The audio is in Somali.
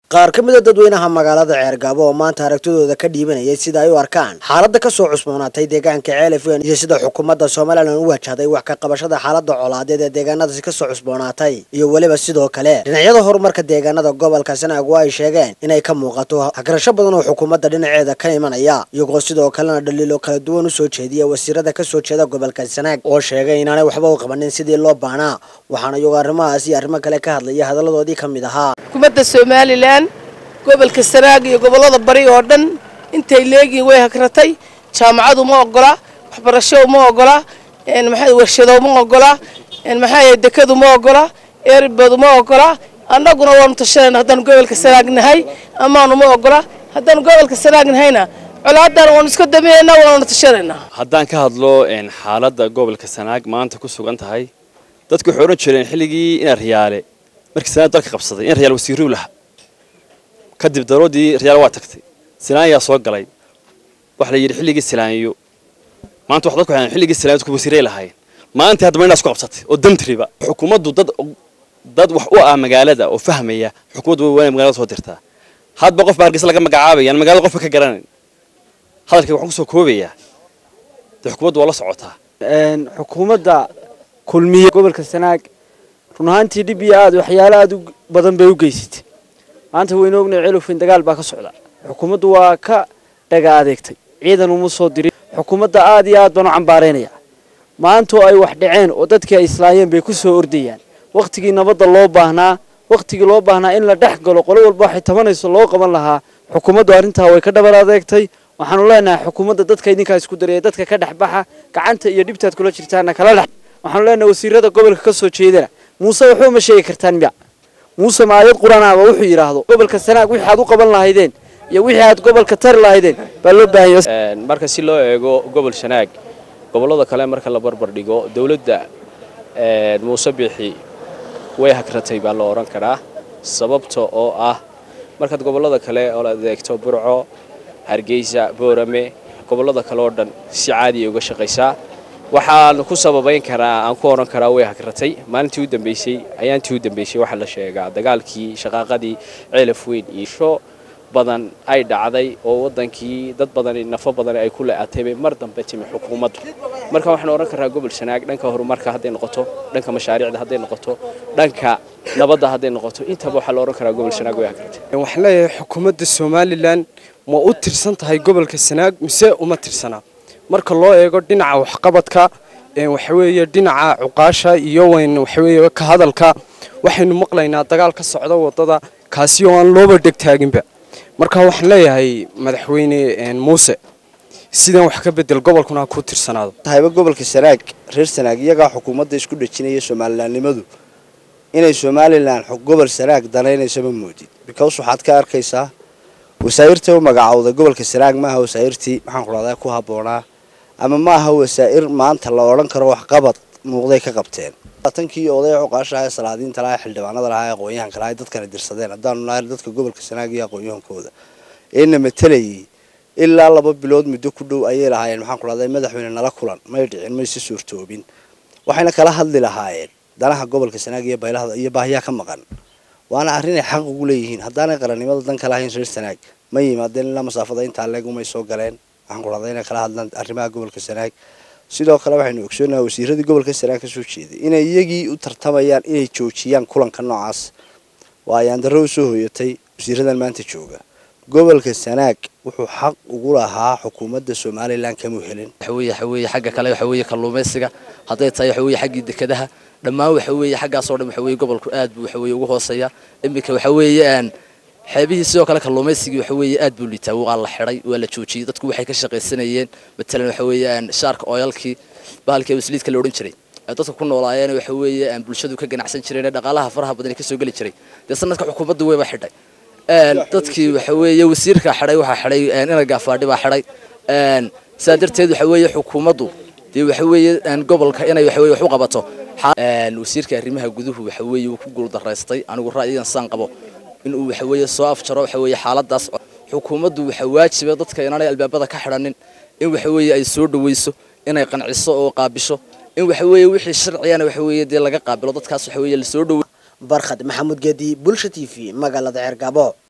qaar ka mid a dadweynaha magaalada ceergaabo oo maanta aragtidooda ka dhiibanayay sida ay u arkaan xaaladda kasoo cusboonaatay deegaanka ceelafweyn iyo sida xukuumadda somalilan u wajahday wax ka qabashada xaaladda colaadeed ee deegaanadaasi kasoo cusboonaatay iyo weliba sidoo kale dhinacyada horumarka deegaanada gobolka sanaag oo ay sheegeen inay ka muuqato hagarasho badan oo xukuumadda dhinaceeda ka imanaya iyagoo sidoo kalena dhaliilo kala duwan usoo jeediya wasiirada kasoo jeeda gobolka sanaag oo sheegay inaanay waxba u qabanin sidii loo baanaa waxaana iyagoo arrimahaas iyo arrimo kale ka hadlaya hadalladoodii ka mid ahaa xukuumadda somalilan gobolka sanaag iyo gobollada bari oo dhan intay leegiin way hagratay jaamacadu ma ogola waxbarasho ma ogola maxaa warshado ma ogola maxaa dekadu ma ogola erbadu ma ogola annaguna waanu tashanayna haddaanu gobolka sanaag nahay amaanu ma ogola haddaanu gobolka sanaag nahayna colaadan waanu iska daminaynaa waanu tashanaynaa haddaan ka hadlo xaaladda gobolka sanaag maanta ku sugan tahay dadku waxay odhan jireen xilligii ina riyaale markii sanaag dalka qabsaday in riyaal wasiiruu laha kadib daroodii riyaal waa tagtay silaanyaa soo galay waxa la yidhi xilligii silaanyo maanta wax dadku waxay xilligii silaanyo dadku wasiiray lahaayeen maanta haddaba inaas ku qabsatay oo damtriba xukuumaddu dad dad wax u ah magaalada oo fahmaya xukuumaddu way magaalada soo dirtaa hadba qof baa hargeysa laga magacaabaya aan magaalada qofka ka garanayn hadalkayga waxaan kusoo koobayaa dee xukuumaddu waa la socotaa xukuumadda kulmiye gobolka sanaag run ahaantii dhib iyo aad waxyaalo aad u badan bay u geysatay maanta waynu ognay celufin dagaal baa ka socda xukuumaddu waa ka dhaga adeegtay ciidan uma soo dirin xukuumadda aad iyo aad baan u cambaaraynaya maantoo ay wax dhaceen oo dadkii ay islaayeen bay ku soo ordayaan wakhtigii nabadda loo baahnaa wakhtigii loo baahnaa in la dhex galo qolo walba waxay tabanayso loo qaban lahaa xukuumaddu arrintaa way ka dhabar adeegtay waxaanu leenahay xukuumadda dadka idinkaa isku daraya dadka ka dhex baxa gacanta iyo dhibtaad kula jirtaana kala dhex waxaanu leenahay wasiirada gobolka ka soo jeedana muuse waxba ma sheegi kartaan miya muuse maayad quranaaba wuxuu yidhaahdo gobolka sanaag wixii aad u qaban lahaydeen iyo wixii aad gobolka tari lahaydeen baa loo baahanya marka si loo eego gobol sanaag gobollada kale marka la barbar dhigo dowladda muuse biixi way hagratay baa la odhan karaa sababta oo ah markaad gobollada kale oo la adeegto burco hargeysa boorame gobollada kale oo dhan si caadiya uga shaqaysaa waxaan ku sababayn karaa aan ku odhan karaa way hagratay maalintii u dambeysay ayaantii u dambeysay waxaa la sheegaa dagaalkii shaqaaqadii ceelaf weyn iyo badan ay dhacday oo wadankii dad badani nafo badan ay ku le-atay bay mar dambe timi xukuumaddu marka waxaan odhan karaa gobol sanaag dhanka horumarka hadday noqoto dhanka mashaariicda hadday noqoto dhanka nabadda hadday noqoto intaba waxaa la odhan karaa gobol sanaag way hagratay waxaan leeyahay xukuumadda somalilan ma u tirsan tahay gobolka sanaag mise uma tirsanaa marka loo eego dhinaca waxqabadka waxaweeye dhinaca cuqaasha iyo wayn waxaweeye ka hadalka waxaynu maqlaynaa dagaal ka socda wadada kaasi oo aan looba dhegtaaginba marka waxaan leeyahay madaxweyne muuse sidan wax ka bedel gobolkuna ha ku tirsanaado tahayba gobolka sanaag reer sanaag iyagaa xukuumadda isku dhejinaya somalilanimadu inay somalilan gobol sanaag danaynayso ma moodid because waxaad ka arkaysaa wasaa'irta u magacowda gobolka sanaag maaha wasaa'irtii maxaan ku dhahdaa ku habboonaa ama ma aha wasaa'ir maanta la odhan karo waxqabad muuqday ka qabteen tankii oday cuqaashaha ee salaadiinta lahaa xildhibaanada lahaa ee aqoon-yahanka lahaa dadkana dirsadeen haddaanu nahay dadka gobolka sanaag iyo aqoon-yahankooda eena matalayay ilaa laba bilood muddo ku dhow ayay lahaayeen maxaan ku dhahdaa madaxweyne nala kulan may dhicin mayse suurtoobin waxayna kala hadli lahaayeen danaha gobolka sanaag iyo baylahda iyo baahiyaa ka maqan waana arrinay xaq ugu leeyihiin haddaanay qarannimada dan ka lahayn reer sanaag ma yimaadeen ilaa masaafada intaa leegumay soo galeen waxaan ku dhahdaa inay kala hadlaan arrimaha gobolka sanaag sidoo kale waxaynu ogsoonaha wasiiradii gobolka sanaag ka soo jeeday inay iyagii u tartamayaan inay joojiyaan kulanka noocaas waa ayaan darro u soo hoyatay wasiiradan maanta jooga gobolka sanaag wuxuu xaq ugu lahaa xukuumadda somalilan kamuu helin waxaweeye waxaweeye xagga kale waxaweeye kalluumaysiga hadday tahay waxaweeye xaggii dekadaha dhammaan waxaweeye xaggaasoo dhan waxaweeye gobolku aad buu waxaweeye ugu hooseeya iminka waxaweeye aan xeebihii sidoo kale kalluumaysigii waxaweeye aad buu liitaa waa la xidhay waa la joojiyey dadku waxay ka shaqaysanayeen matalan waxaweeye shaarka oyalkii bahalkii wasliidka la odhan jiray ay dadka ku noolaayeen waxaweeye aan bulshadu ka ganacsan jireen dhaqaalaha faraha badan ka soo geli jiray dee sanadka xukuumaddu wayba xidhay dadkii waxaweeye wasiirka xidhay waxaa xidhay ina gaafaadhi baa xidhay sidaa darteed waxaweeye xukuumaddu dee waxaweeye gobolka inay waxaweye wax u qabato wasiirka arrimaha guduhu waxaweeye uu ku guuldaraystay anigu ra'yigan saan qabo inuu waxaweeye soo afjaro waxaweeye xaaladaas xukuumaddu waxa waajiba dadka inaanay albaabada ka xidhanin in waxaweeye ay soo dhaweyso inay qanciso oo qaabisho in waxaweeye wixii sharciyana waxaweeye dee laga qaabilo dadkaas waxaweeye lasoo dhaweey barkhad maxamuud geedi bulsha t v magaalada ceergabo